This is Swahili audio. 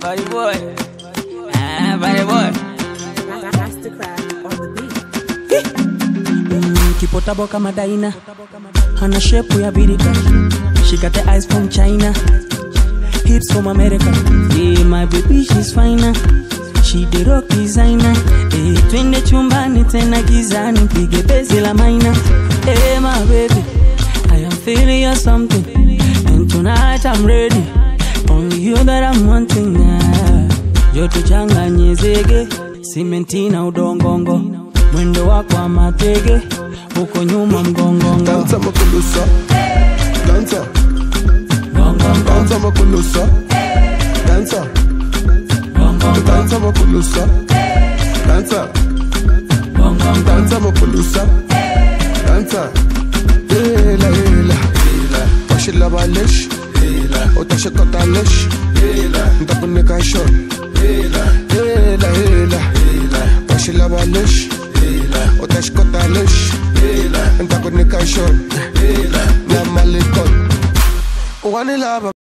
Body boy. Ah, body boy. Mastercraft on the beat. Mm, kipotabo kama daina hana shepu ya birika she got the eyes from china hips from america yeah, my baby she's finer she the rock designer eh, twende chumbani tena gizani pige bezi la maina eh, my baby i am feeling you something and tonight i'm ready only you that i'm wanting now joto changanye zege simenti na udongongo mwendo wako wa matege huko nyuma mgongongo Danza makulusa Danza Gongongo, Danza makulusa Danza gongongo, Danza makulusa Danza gongongo. Danza makulusa Danza Hela hela Washila balesh Utashikota lesh Ntakunika shot Hela hela Washila balesh Utashikota lesh Ntakunika shot Na malikot Wanilaba